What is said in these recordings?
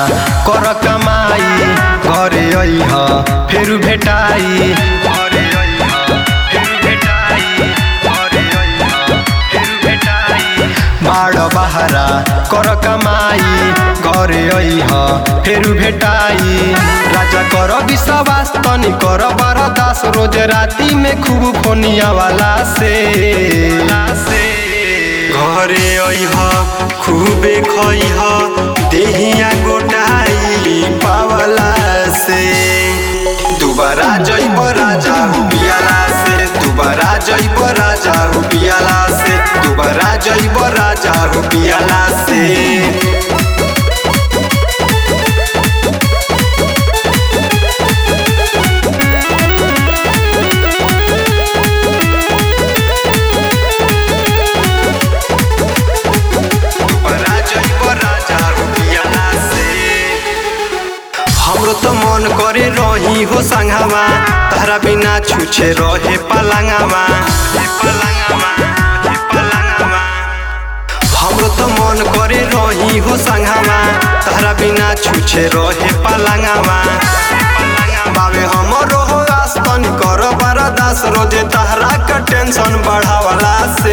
कर कमाई घरे अइह फेर भेटाई घरे अइह फेर भेटाई घरे अइह फेर भेटाई बाड़ बहारा कर कमाई घरे अइह फेर भेटाई राजा कर विश्वास तनी कर बरदास रोज राती में खूब फोनिया वाला से घरे अइह खूबे खइह देहिया गोटाई पावला से दुबारा जइब राजा पियाला से दुबारा जइब राजा पियाला से दुबारा जइब राजा पियाला से दुबारा जइब राजा पियाला से हमरो तो मन करे रही हो संगवा तारा बिना छुछे रहे पलंगवा हे पलंगवा हे पलंगवा हमरो तो मन करे रही हो संगवा तारा बिना छुछे रहे पलंगवा बाबे हमरो हो आस्तन कर बरदास रोजे तहरा का टेंशन बढ़ावला से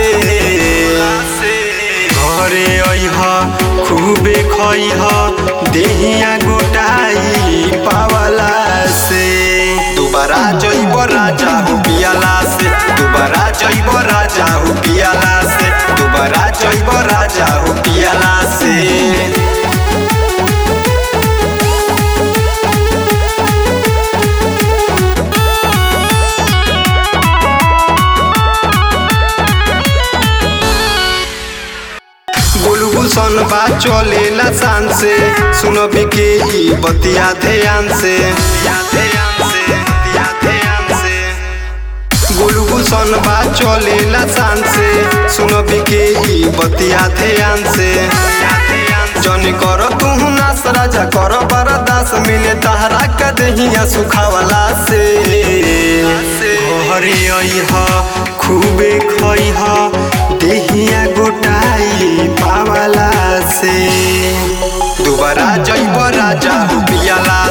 घरे अइह खूबे खइह देहिया गोटाई पावला से दुबारा जइब राजा हो पियाला से दुबारा जइब राजा हो पियाला से दुबारा जइब राजा हो पियाला से गोलू गुलशन बा चलेला शान से सुनो बिके ई बतिया ध्यान से गोलू गुलशन बा चलेला शान से सुनो बिके ई बतिया ध्यान से जनी कर तू नास राजा कर बरदास मिले तहरा का देहिया सुखावला से घरे अइह खूबे खइह देहिया गोटाई पावला से दुबारा जइब राजा पियाला